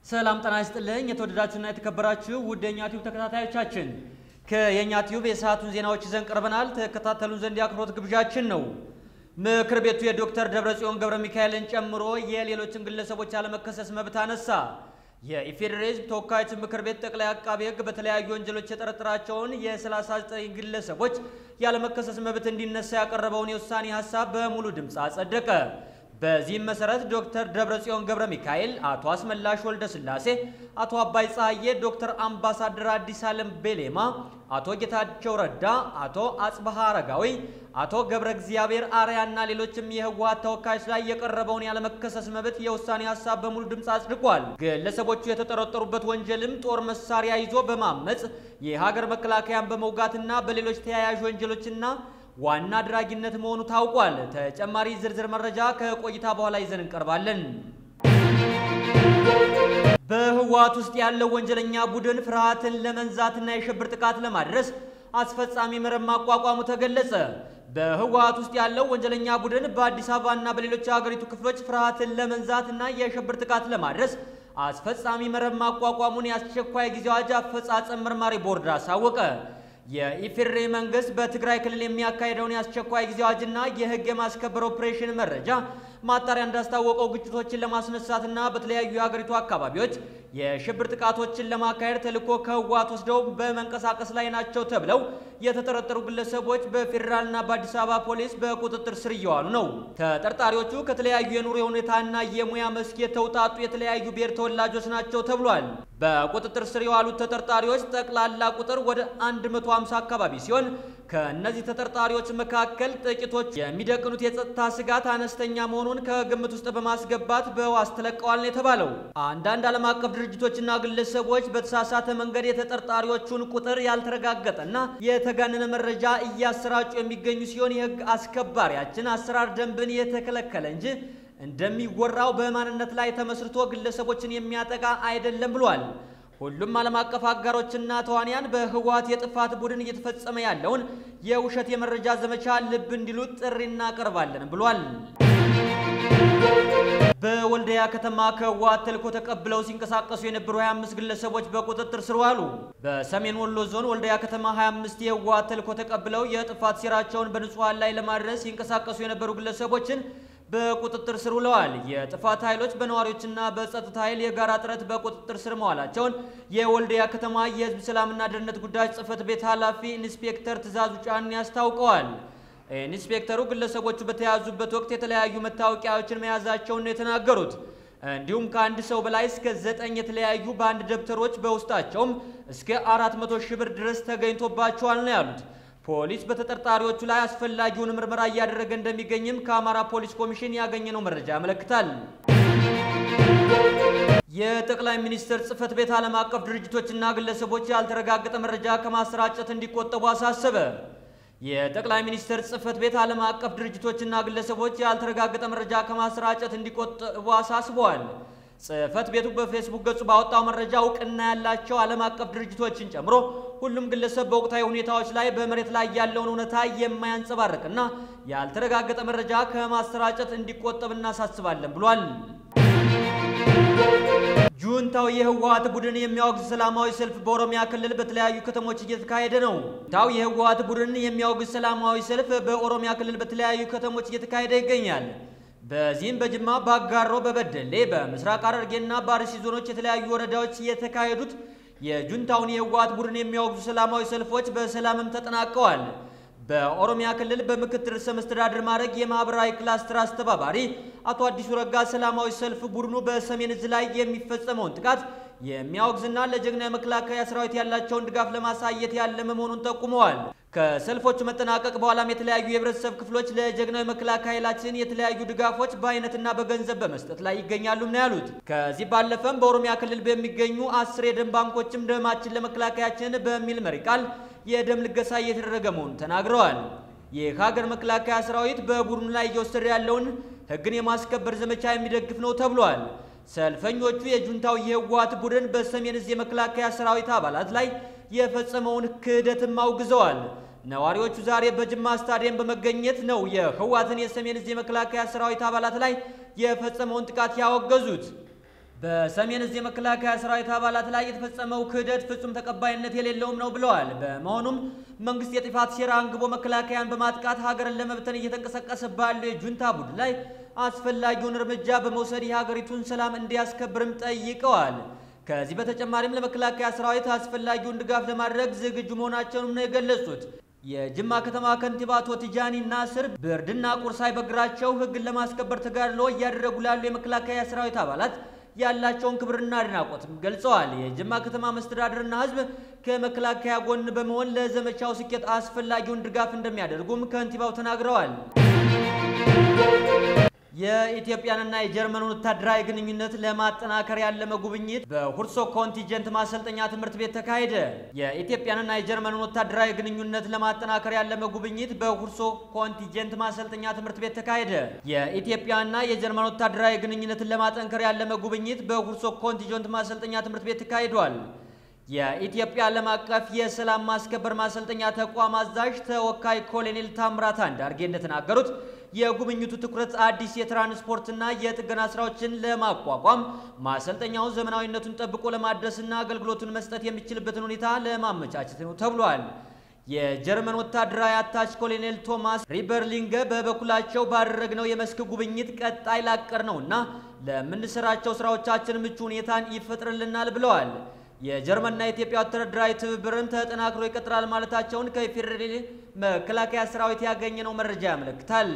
ሰላም ጤና ይስጥልኝ። የተወደዳችሁና የተከበራችሁ ውድ የኛ ቲዩብ ተከታታዮቻችን ከየኛ ቲዩብ የሰዓቱን ዜናዎች ይዘን ቀርበናል። ተከታተሉን ዘንድ የአክብሮት ግብዣችን ነው። ምክር ቤቱ የዶክተር ደብረጽዮን ገብረ ሚካኤልን ጨምሮ የሌሎችን ግለሰቦች ያለመከሰስ መብት አነሳ። የኢፌዴሪ ሕዝብ ተወካዮች ምክር ቤት ጠቅላይ አቃቤ ሕግ በተለያዩ ወንጀሎች የጠረጠራቸውን የ39 ግለሰቦች ያለመከሰስ መብት እንዲነሳ ያቀረበውን የውሳኔ ሀሳብ በሙሉ ድምፅ አጸደቀ። በዚህም መሰረት ዶክተር ደብረጽዮን ገብረ ሚካኤል፣ አቶ አስመላሽ ወልደ ስላሴ፣ አቶ አባይ ፀሐዬ፣ ዶክተር አምባሳደር አዲስ ዓለም ቤሌማ፣ አቶ ጌታቸው ረዳ፣ አቶ አጽብሃ አረጋዊ፣ አቶ ገብረ እግዚአብሔር አርያና ሌሎችም የህወሓት ተወካዮች ላይ የቀረበውን ያለመከሰስ መብት የውሳኔ ሀሳብ በሙሉ ድምፅ አጽድቋል። ግለሰቦቹ የተጠረጠሩበት ወንጀልም ጦር መሳሪያ ይዞ በማመፅ የሀገር መከላከያን በመውጋትና በሌሎች ተያያዥ ወንጀሎችና ዋና አድራጊነት መሆኑ ታውቋል። ተጨማሪ ዝርዝር መረጃ ከቆይታ በኋላ ይዘን እንቀርባለን። በህወሓት ውስጥ ያለው ወንጀለኛ ቡድን ፍርሃትን ለመንዛትና የሽብር ጥቃት ለማድረስ አስፈጻሚ መረብ ማቋቋሙ ተገለጸ። በህወሓት ውስጥ ያለው ወንጀለኛ ቡድን በአዲስ አበባና በሌሎች የሀገሪቱ ክፍሎች ፍርሃትን ለመንዛትና የሽብር ጥቃት ለማድረስ አስፈጻሚ መረብ ማቋቋሙን የአስቸኳይ ጊዜ አዋጅ አፈጻጸም መርማሪ ቦርድ አሳወቀ። የኢፌዴሪ መንግስት በትግራይ ክልል የሚያካሄደውን የአስቸኳይ ጊዜ አዋጅና የህግ የማስከበር ኦፕሬሽን መረጃ ማጣሪያ እንዳስታወቀው ግጭቶችን ለማስነሳትና በተለያዩ የሀገሪቱ አካባቢዎች የሽብር ጥቃቶችን ለማካሄድ ተልዕኮ ከህወሓት ወስደው በመንቀሳቀስ ላይ ናቸው ተብለው የተጠረጠሩ ግለሰቦች በፌዴራልና በአዲስ አበባ ፖሊስ በቁጥጥር ስር እየዋሉ ነው። ተጠርጣሪዎቹ ከተለያዩ የኑሮ ሁኔታና የሙያ መስክ የተውጣጡ የተለያዩ ብሔር ተወላጆች ናቸው ተብሏል። በቁጥጥር ስር የዋሉት ተጠርጣሪዎች ጠቅላላ ቁጥር ወደ 150 አካባቢ ሲሆን ከእነዚህ ተጠርጣሪዎች መካከል ጥቂቶች የሚደቅኑት የጸጥታ ስጋት አነስተኛ መሆኑን ከግምት ውስጥ በማስገባት በዋስ ተለቀዋል ነው የተባለው። አንዳንድ ዓለም አቀፍ ድርጅቶችና ግለሰቦች በተሳሳተ መንገድ የተጠርጣሪዎቹን ቁጥር ያልተረጋገጠና የተጋነነ መረጃ እያሰራጩ የሚገኙ ሲሆን የህግ አስከባሪያችን አሰራር ደንብን የተከለከለ እንጂ እንደሚወራው በማንነት ላይ ተመስርቶ ግለሰቦችን የሚያጠቃ አይደለም ብሏል። ሁሉም ዓለም አቀፍ አጋሮችና ተዋንያን በህወሓት የጥፋት ቡድን እየተፈጸመ ያለውን የውሸት የመረጃ ዘመቻ ልብ እንዲሉት ጥሪ እናቀርባለን ብሏል። በወልዲያ ከተማ ከህወሓት ተልዕኮ ተቀብለው ሲንቀሳቀሱ የነበሩ 25 ግለሰቦች በቁጥጥር ስር ዋሉ። በሰሜን ወሎ ዞን ወልዲያ ከተማ 25 የህወሓት ተልዕኮ ተቀብለው የጥፋት ሴራቸውን በንጹሐን ላይ ለማድረስ ሲንቀሳቀሱ የነበሩ ግለሰቦችን በቁጥጥር ስር ውለዋል። የጥፋት ኃይሎች በነዋሪዎችና በጸጥታ ኃይል የጋራ ጥረት በቁጥጥር ስር መዋላቸውን የወልዲያ ከተማ የህዝብ ሰላምና ደህንነት ጉዳዮች ጽህፈት ቤት ኃላፊ ኢንስፔክተር ትእዛዙ ጫን ያስታውቀዋል። ኢንስፔክተሩ ግለሰቦቹ በተያዙበት ወቅት የተለያዩ መታወቂያዎችን መያዛቸውን ነው የተናገሩት። እንዲሁም ከአንድ ሰው በላይ እስከ ዘጠኝ የተለያዩ በአንድ ደብተሮች በውስጣቸውም እስከ አራት መቶ ሺህ ብር ድረስ ተገኝቶባቸዋል ነው ያሉት። ፖሊስ በተጠርጣሪዎቹ ላይ አስፈላጊውን ምርመራ እያደረገ እንደሚገኝም ከአማራ ፖሊስ ኮሚሽን ያገኘነው መረጃ ያመለክታል። የጠቅላይ ሚኒስትር ጽህፈት ቤት ዓለም አቀፍ ድርጅቶችና ግለሰቦች ያልተረጋገጠ መረጃ ከማሰራጨት እንዲቆጠቡ አሳሰበ። የጠቅላይ ሚኒስትር ጽህፈት ቤት ዓለም አቀፍ ድርጅቶችና ግለሰቦች ያልተረጋገጠ መረጃ ከማሰራጨት እንዲቆጠቡ አሳስበዋል። ጽህፈት ቤቱ በፌስቡክ ገጹ ባወጣው መረጃ እውቅና ያላቸው ዓለም አቀፍ ድርጅቶችን ጨምሮ ሁሉም ግለሰብ በወቅታዊ ሁኔታዎች ላይ በመሬት ላይ ያለውን እውነታ የማያንጸባርቅና ያልተረጋገጠ መረጃ ከማሰራጨት እንዲቆጠብ እናሳስባለን ብሏል። ጁንታው የህወሓት ቡድን የሚያወግዝ ሰላማዊ ሰልፍ በኦሮሚያ ክልል በተለያዩ ከተሞች እየተካሄደ ነው። ጁንታው የህወሓት ቡድን የሚያወግዝ ሰላማዊ ሰልፍ በኦሮሚያ ክልል በተለያዩ ከተሞች እየተካሄደ ይገኛል። በዚህም በጅማ፣ በአጋሮ፣ በበደሌ፣ በምስራቅ ሐረርጌና በአርሲ ዞኖች የተለያዩ ወረዳዎች የተካሄዱት የጁንታውን የህወሓት ቡድን የሚያወግዙ ሰላማዊ ሰልፎች በሰላምም ተጠናቀዋል። በኦሮሚያ ክልል በምክትል ርዕሰ መስተዳድር ማዕረግ የማህበራዊ ክላስተር አስተባባሪ አቶ አዲሱ ረጋ ሰላማዊ ሰልፍ ቡድኑ በሰሜን እዝ ላይ የሚፈጸመውን ጥቃት የሚያወግዝና ለጀግና የመከላከያ ሰራዊት ያላቸውን ድጋፍ ለማሳየት ያለመ መሆኑን ጠቁመዋል። ከሰልፎቹ መጠናቀቅ በኋላም የተለያዩ የህብረተሰብ ክፍሎች ለጀግናዊ መከላከያ ኃይላችን የተለያዩ ድጋፎች በአይነትና በገንዘብ በመስጠት ላይ ይገኛሉም ነው ያሉት። ከዚህ ባለፈም በኦሮሚያ ክልል በሚገኙ አስር የደም ባንኮችም ደማችን ለመከላከያችን በሚል መሪ ቃል የደም ልገሳ እየተደረገ መሆኑን ተናግረዋል። የሀገር መከላከያ ሰራዊት በቡድኑ ላይ እየወሰደ ያለውን ህግን የማስከበር ዘመቻ የሚደግፍ ነው ተብሏል። ሰልፈኞቹ የጁንታው የህወሓት ቡድን በሰሜን እዝ የመከላከያ ሰራዊት አባላት ላይ የፈጸመውን ክህደትም አውግዘዋል። ነዋሪዎቹ ዛሬ በጅማ ስታዲየም በመገኘት ነው የህወሓትን የሰሜን እዝ የመከላከያ ሰራዊት አባላት ላይ የፈጸመውን ጥቃት ያወገዙት። በሰሜን እዝ የመከላከያ ሰራዊት አባላት ላይ የተፈጸመው ክህደት ፍጹም ተቀባይነት የሌለውም ነው ብለዋል። በመሆኑም መንግስት የጥፋት ሴራ አንግቦ መከላከያን በማጥቃት ሀገርን ለመብተን እየተንቀሳቀሰ ባለው የጁንታ ቡድን ላይ አስፈላጊውን እርምጃ በመውሰድ የሀገሪቱን ሰላም እንዲያስከብርም ጠይቀዋል። ከዚህ በተጨማሪም ለመከላከያ ሰራዊት አስፈላጊውን ድጋፍ ለማድረግ ዝግጁ መሆናቸውንም ነው የገለጹት። የጅማ ከተማ ከንቲባ አቶ ቲጃኒ ናስር ብርድና ቁርስ ሳይበግራቸው ህግን ለማስከበር ተጋድሎ እያደረጉ ላሉ የመከላከያ ሰራዊት አባላት ያላቸውን ክብርና አድናቆትም ገልጸዋል። የጅማ ከተማ መስተዳድርና ህዝብ ከመከላከያ ጎን በመሆን ለዘመቻው ስኬት አስፈላጊውን ድጋፍ እንደሚያደርጉም ከንቲባው ተናግረዋል። የኢትዮጵያንና የጀርመን ወታደራዊ ግንኙነት ለማጠናከር ያለመ ጉብኝት በሁርሶ ኮንቲጀንት ማሰልጠኛ ትምህርት ቤት ተካሄደ። የኢትዮጵያንና የጀርመን ወታደራዊ ግንኙነት ለማጠናከር ያለመ ጉብኝት በሁርሶ ኮንቲጀንት ማሰልጠኛ ትምህርት ቤት ተካሄደ። የኢትዮጵያና የጀርመን ወታደራዊ ግንኙነትን ለማጠንከር ያለመ ጉብኝት በሁርሶ ኮንቲጀንት ማሰልጠኛ ትምህርት ቤት ተካሂዷል። የኢትዮጵያ ዓለም አቀፍ የሰላም ማስከበር ማሰልጠኛ ተቋም አዛዥ ተወካይ ኮሎኔል ታምራት አንዳርጌ እንደተናገሩት የጉብኝቱ ትኩረት አዲስ የትራንስፖርትና የጥገና ስራዎችን ለማቋቋም ማሰልጠኛውን ዘመናዊነቱን ጠብቆ ለማድረስና አገልግሎቱን መስጠት የሚችልበትን ሁኔታ ለማመቻቸት ነው ተብሏል። የጀርመን ወታደራዊ አታች ኮሎኔል ቶማስ ሪበርሊንገ በበኩላቸው ባደረግነው የመስክ ጉብኝት ቀጣይ ላቀር ነውና ለምንሰራቸው ስራዎቻችን ምቹ ሁኔታን ይፈጥርልናል ብለዋል። የጀርመንና የኢትዮጵያ ወታደራዊ ትብብርም ተጠናክሮ ይቀጥላል ማለታቸውን ከፌዴራል መከላከያ ሰራዊት ያገኘነው መረጃ ያመለክታል።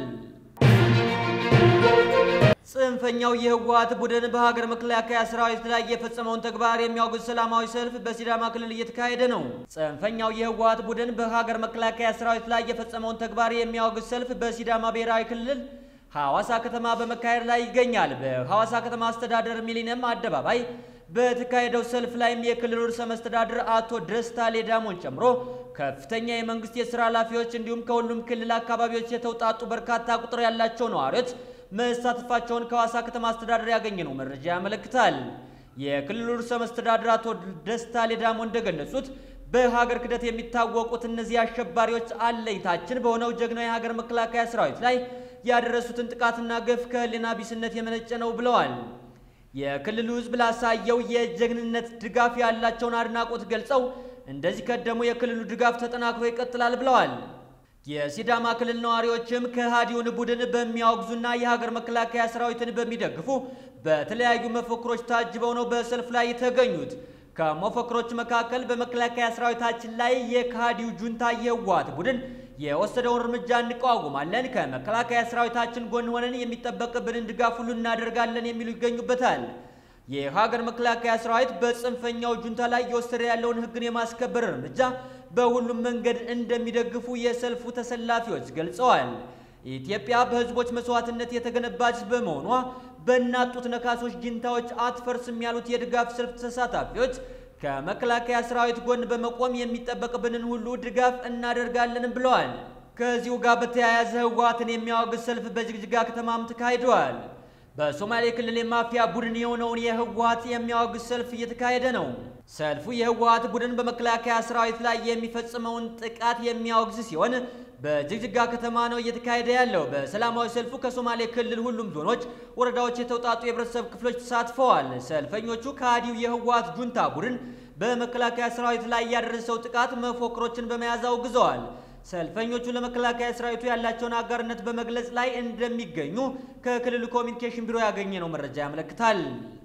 ጽንፈኛው የህወሓት ቡድን በሀገር መከላከያ ሰራዊት ላይ የፈጸመውን ተግባር የሚያወግዝ ሰላማዊ ሰልፍ በሲዳማ ክልል እየተካሄደ ነው። ጽንፈኛው የህወሓት ቡድን በሀገር መከላከያ ሰራዊት ላይ የፈጸመውን ተግባር የሚያወግዝ ሰልፍ በሲዳማ ብሔራዊ ክልል ሐዋሳ ከተማ በመካሄድ ላይ ይገኛል። በሐዋሳ ከተማ አስተዳደር ሚሊኒየም አደባባይ በተካሄደው ሰልፍ ላይም የክልሉ ርዕሰ መስተዳድር አቶ ደስታ ሌዳሞን ጨምሮ ከፍተኛ የመንግስት የስራ ኃላፊዎች እንዲሁም ከሁሉም ክልል አካባቢዎች የተውጣጡ በርካታ ቁጥር ያላቸው ነዋሪዎች መሳተፋቸውን ከሐዋሳ ከተማ አስተዳደር ያገኘነው መረጃ ያመለክታል። የክልሉ ርዕሰ መስተዳድር አቶ ደስታ ሌዳሞ እንደገለጹት በሀገር ክህደት የሚታወቁት እነዚህ አሸባሪዎች አለይታችን በሆነው ጀግናው የሀገር መከላከያ ሰራዊት ላይ ያደረሱትን ጥቃትና ግፍ ከህሊና ቢስነት የመነጨ ነው ብለዋል። የክልሉ ህዝብ ላሳየው የጀግንነት ድጋፍ ያላቸውን አድናቆት ገልጸው እንደዚህ ቀደሙ የክልሉ ድጋፍ ተጠናክሮ ይቀጥላል ብለዋል። የሲዳማ ክልል ነዋሪዎችም ከሃዲውን ቡድን በሚያወግዙና የሀገር መከላከያ ሰራዊትን በሚደግፉ በተለያዩ መፈክሮች ታጅበው ነው በሰልፍ ላይ የተገኙት። ከመፈክሮች መካከል በመከላከያ ሰራዊታችን ላይ የከሃዲው ጁንታ የህወሓት ቡድን የወሰደውን እርምጃ እንቃወማለን፣ ከመከላከያ ሰራዊታችን ጎን ሆነን የሚጠበቅብንን ድጋፍ ሁሉ እናደርጋለን የሚሉ ይገኙበታል። የሀገር መከላከያ ሰራዊት በጽንፈኛው ጁንታ ላይ የወሰደ ያለውን ህግን የማስከበር እርምጃ በሁሉም መንገድ እንደሚደግፉ የሰልፉ ተሰላፊዎች ገልጸዋል። ኢትዮጵያ በህዝቦች መስዋዕትነት የተገነባች በመሆኗ በናጡት ነካሶች ጅንታዎች አትፈርስም ያሉት የድጋፍ ሰልፍ ተሳታፊዎች ከመከላከያ ሰራዊት ጎን በመቆም የሚጠበቅብንን ሁሉ ድጋፍ እናደርጋለን ብለዋል። ከዚሁ ጋር በተያያዘ ህወሓትን የሚያወግዝ ሰልፍ በጅግጅጋ ከተማም ተካሂደዋል። በሶማሌ ክልል የማፊያ ቡድን የሆነውን የህወሓት የሚያወግዝ ሰልፍ እየተካሄደ ነው። ሰልፉ የህወሓት ቡድን በመከላከያ ሰራዊት ላይ የሚፈጽመውን ጥቃት የሚያወግዝ ሲሆን በጅግጅጋ ከተማ ነው እየተካሄደ ያለው። በሰላማዊ ሰልፉ ከሶማሌ ክልል ሁሉም ዞኖች፣ ወረዳዎች የተውጣጡ የህብረተሰብ ክፍሎች ተሳትፈዋል። ሰልፈኞቹ ከሃዲው የህወሓት ጁንታ ቡድን በመከላከያ ሰራዊት ላይ ያደረሰው ጥቃት መፎክሮችን በመያዝ አውግዘዋል። ሰልፈኞቹ ለመከላከያ ሰራዊቱ ያላቸውን አጋርነት በመግለጽ ላይ እንደሚገኙ ከክልሉ ኮሚኒኬሽን ቢሮ ያገኘነው መረጃ ያመለክታል።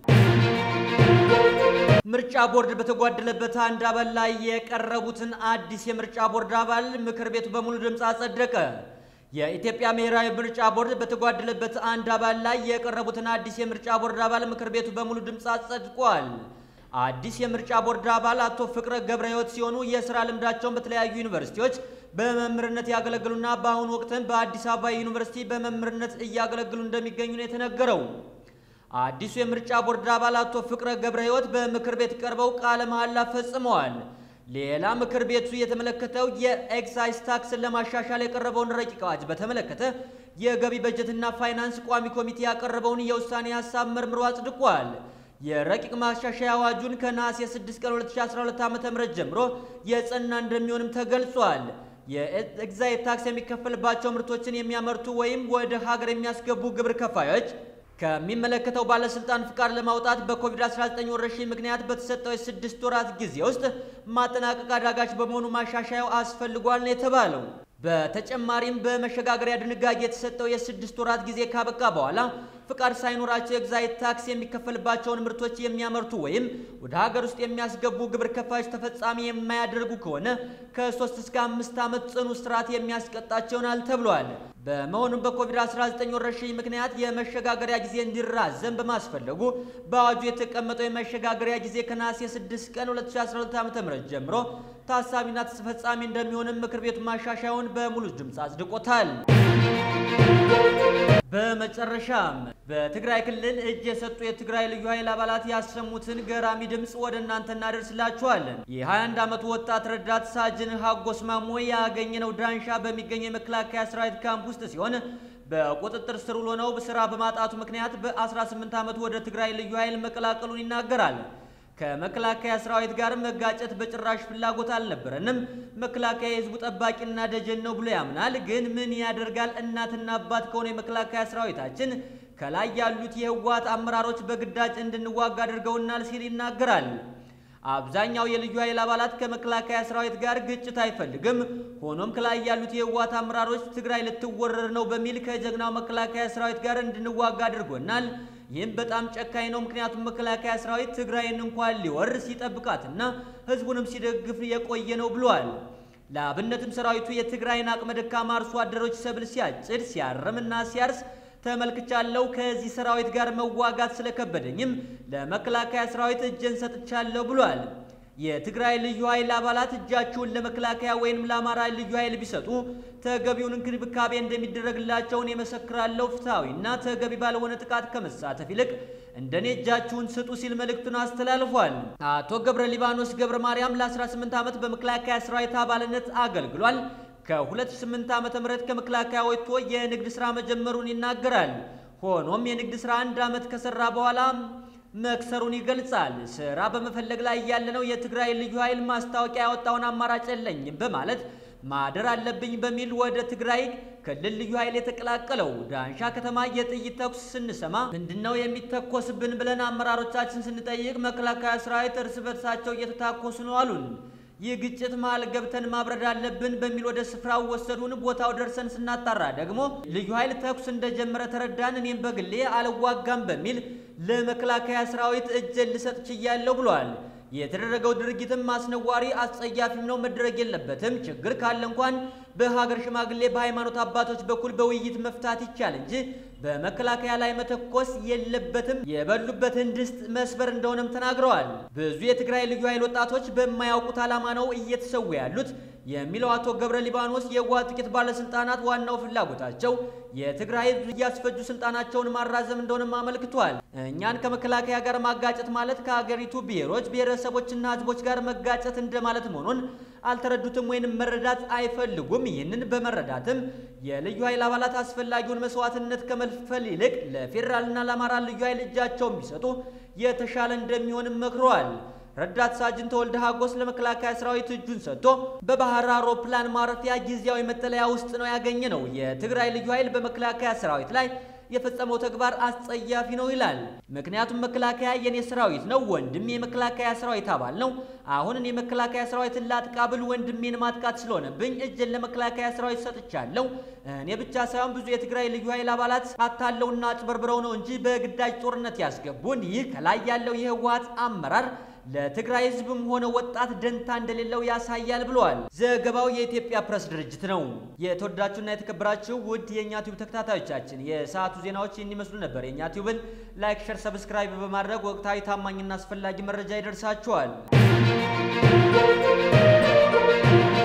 ምርጫ ቦርድ በተጓደለበት አንድ አባል ላይ የቀረቡትን አዲስ የምርጫ ቦርድ አባል ምክር ቤቱ በሙሉ ድምፅ አጸደቀ። የኢትዮጵያ ብሔራዊ ምርጫ ቦርድ በተጓደለበት አንድ አባል ላይ የቀረቡትን አዲስ የምርጫ ቦርድ አባል ምክር ቤቱ በሙሉ ድምፅ አጸድቋል። አዲስ የምርጫ ቦርድ አባል አቶ ፍቅረ ገብረ ሕይወት ሲሆኑ የስራ ልምዳቸውን በተለያዩ ዩኒቨርሲቲዎች በመምህርነት ያገለግሉና በአሁኑ ወቅትም በአዲስ አበባ ዩኒቨርሲቲ በመምህርነት እያገለግሉ እንደሚገኙ ነው የተነገረው። አዲሱ የምርጫ ቦርድ አባል አቶ ፍቅረ ገብረ ሕይወት በምክር ቤት ቀርበው ቃለ መሐላ ፈጽመዋል። ሌላ ምክር ቤቱ የተመለከተው የኤክሳይዝ ታክስን ለማሻሻል የቀረበውን ረቂቅ አዋጅ በተመለከተ የገቢ በጀትና ፋይናንስ ቋሚ ኮሚቴ ያቀረበውን የውሳኔ ሀሳብ መርምሮ አጽድቋል። የረቂቅ ማሻሻያ አዋጁን ከነሐሴ 6 ቀን 2012 ዓ.ም ጀምሮ የጸና እንደሚሆንም ተገልጿል። የኤክሳይዝ ታክስ የሚከፈልባቸው ምርቶችን የሚያመርቱ ወይም ወደ ሀገር የሚያስገቡ ግብር ከፋዮች ከሚመለከተው ባለስልጣን ፍቃድ ለማውጣት በኮቪድ-19 ወረርሽኝ ምክንያት በተሰጠው የስድስት ወራት ጊዜ ውስጥ ማጠናቀቅ አዳጋች በመሆኑ ማሻሻያው አስፈልጓል ነው የተባለው። በተጨማሪም በመሸጋገሪያ ድንጋጌ የተሰጠው የስድስት ወራት ጊዜ ካበቃ በኋላ ፍቃድ ሳይኖራቸው ኤግዛይት ታክስ የሚከፈልባቸውን ምርቶች የሚያመርቱ ወይም ወደ ሀገር ውስጥ የሚያስገቡ ግብር ከፋዮች ተፈጻሚ የማያደርጉ ከሆነ ከሶስት እስከ አምስት ዓመት ጽኑ እስራት የሚያስቀጣቸው ይሆናል ተብሏል። በመሆኑም በኮቪድ-19 ወረርሽኝ ምክንያት የመሸጋገሪያ ጊዜ እንዲራዘም በማስፈለጉ በአዋጁ የተቀመጠው የመሸጋገሪያ ጊዜ ከነሐሴ 6 ቀን 2012 ዓ.ም ጀምሮ ታሳቢና ተፈጻሚ እንደሚሆንም ምክር ቤቱ ማሻሻያውን በሙሉ ድምፅ አጽድቆታል። በመጨረሻም በትግራይ ክልል እጅ የሰጡ የትግራይ ልዩ ኃይል አባላት ያሰሙትን ገራሚ ድምፅ ወደ እናንተ እናደርስላችኋለን። የ21 ዓመቱ ወጣት ረዳት ሳጅን ሀጎስ ማሞ ያገኘነው ዳንሻ በሚገኘው የመከላከያ ሰራዊት ካምፕ ውስጥ ሲሆን በቁጥጥር ስር ውሎ ነው ስራ በማጣቱ ምክንያት በ18 ዓመቱ ወደ ትግራይ ልዩ ኃይል መቀላቀሉን ይናገራል። ከመከላከያ ሰራዊት ጋር መጋጨት በጭራሽ ፍላጎት አልነበረንም። መከላከያ የህዝቡ ጠባቂና ደጀን ነው ብሎ ያምናል። ግን ምን ያደርጋል፣ እናትና አባት ከሆነ የመከላከያ ሰራዊታችን ከላይ ያሉት የህወሓት አመራሮች በግዳጅ እንድንዋጋ አድርገውናል ሲል ይናገራል። አብዛኛው የልዩ ኃይል አባላት ከመከላከያ ሰራዊት ጋር ግጭት አይፈልግም። ሆኖም ከላይ ያሉት የህወሓት አመራሮች ትግራይ ልትወረር ነው በሚል ከጀግናው መከላከያ ሰራዊት ጋር እንድንዋጋ አድርጎናል። ይህም በጣም ጨካኝ ነው። ምክንያቱም መከላከያ ሰራዊት ትግራይን እንኳን ሊወር ሲጠብቃትና ህዝቡንም ሲደግፍ የቆየ ነው ብሏል። ለአብነትም ሰራዊቱ የትግራይን አቅመ ደካማ አርሶ አደሮች ሰብል ሲያጭድ ሲያርምና ሲያርስ ተመልክቻለሁ። ከዚህ ሰራዊት ጋር መዋጋት ስለከበደኝም ለመከላከያ ሰራዊት እጄን ሰጥቻለሁ ብሏል። የትግራይ ልዩ ኃይል አባላት እጃቸውን ለመከላከያ ወይንም ለአማራ ልዩ ኃይል ቢሰጡ ተገቢውን እንክብካቤ እንደሚደረግላቸውን የመሰክራለሁ። ፍትሐዊና ተገቢ ባልሆነ ጥቃት ከመሳተፍ ይልቅ እንደኔ እጃችሁን ስጡ ሲል መልእክቱን አስተላልፏል። አቶ ገብረ ሊባኖስ ገብረ ማርያም ለ18 ዓመት በመከላከያ ሰራዊት አባልነት አገልግሏል። ከ2008 ዓ.ም ከመከላከያ ወጥቶ የንግድ ሥራ መጀመሩን ይናገራል። ሆኖም የንግድ ሥራ አንድ ዓመት ከሰራ በኋላ መክሰሩን ይገልጻል። ስራ በመፈለግ ላይ ያለነው የትግራይ ልዩ ኃይል ማስታወቂያ ያወጣውን አማራጭ የለኝም በማለት ማደር አለብኝ በሚል ወደ ትግራይ ክልል ልዩ ኃይል የተቀላቀለው ዳንሻ ከተማ የጥይት ተኩስ ስንሰማ ምንድነው የሚተኮስብን ብለን አመራሮቻችን ስንጠይቅ መከላከያ ሰራዊት እርስ በርሳቸው እየተታኮሱ ነው አሉን። ይህ ግጭት መሀል ገብተን ማብረድ አለብን በሚል ወደ ስፍራው ወሰዱን። ቦታው ደርሰን ስናጣራ ደግሞ ልዩ ኃይል ተኩስ እንደጀመረ ተረዳን። እኔም በግሌ አልዋጋም በሚል ለመከላከያ ሰራዊት እጄን ልሰጥ ችያለሁ ብሏል። የተደረገው ድርጊትም አስነዋሪ አስጸያፊም ነው፣ መደረግ የለበትም። ችግር ካለ እንኳን በሀገር ሽማግሌ፣ በሃይማኖት አባቶች በኩል በውይይት መፍታት ይቻል እንጂ በመከላከያ ላይ መተኮስ የለበትም። የበሉበትን ድስት መስበር እንደሆነም ተናግረዋል። ብዙ የትግራይ ልዩ ኃይል ወጣቶች በማያውቁት ዓላማ ነው እየተሰዉ ያሉት የሚለው አቶ ገብረ ሊባኖስ የህወሓት ጥቂት ባለስልጣናት ዋናው ፍላጎታቸው የትግራይ ህዝብ እያስፈጁ ስልጣናቸውን ማራዘም እንደሆነም አመልክቷል። እኛን ከመከላከያ ጋር ማጋጨት ማለት ከሀገሪቱ ብሔሮች ብሔረሰቦችና ህዝቦች ጋር መጋጨት እንደማለት መሆኑን አልተረዱትም ወይንም መረዳት አይፈልጉም። ይህንን በመረዳትም የልዩ ኃይል አባላት አስፈላጊውን መስዋዕትነት ከመክፈል ይልቅ ለፌዴራልና ለአማራ ልዩ ኃይል እጃቸውን ቢሰጡ የተሻለ እንደሚሆንም መክረዋል። ረዳት ሳጅን ተወልደ ሀጎስ ለመከላከያ ሰራዊት እጁን ሰጥቶ በባህር አውሮፕላን ማረፊያ ጊዜያዊ መጠለያ ውስጥ ነው ያገኘ ነው። የትግራይ ልዩ ኃይል በመከላከያ ሰራዊት ላይ የፈጸመው ተግባር አስጸያፊ ነው ይላል። ምክንያቱም መከላከያ የኔ ሰራዊት ነው፣ ወንድም የመከላከያ ሰራዊት አባል ነው። አሁንን የመከላከያ ሰራዊትን ላጥቃ ብል ወንድሜን ማጥቃት ስለሆነብኝ እጄን ለመከላከያ ሰራዊት ሰጥቻለሁ። እኔ ብቻ ሳይሆን ብዙ የትግራይ ልዩ ኃይል አባላት አታለውና አጭበርብረው ነው እንጂ በግዳጅ ጦርነት ያስገቡን። ይህ ከላይ ያለው የህወሓት አመራር ለትግራይ ህዝብም ሆነ ወጣት ደንታ እንደሌለው ያሳያል ብለዋል። ዘገባው የኢትዮጵያ ፕሬስ ድርጅት ነው። የተወዳችሁና የተከበራችሁ ውድ የእኛ ቲዩብ ተከታታዮቻችን የሰዓቱ ዜናዎች ይህን ይመስሉ ነበር። የእኛ ቲዩብን ላይክ፣ ሸር፣ ሰብስክራይብ በማድረግ ወቅታዊ ታማኝና አስፈላጊ መረጃ ይደርሳችኋል።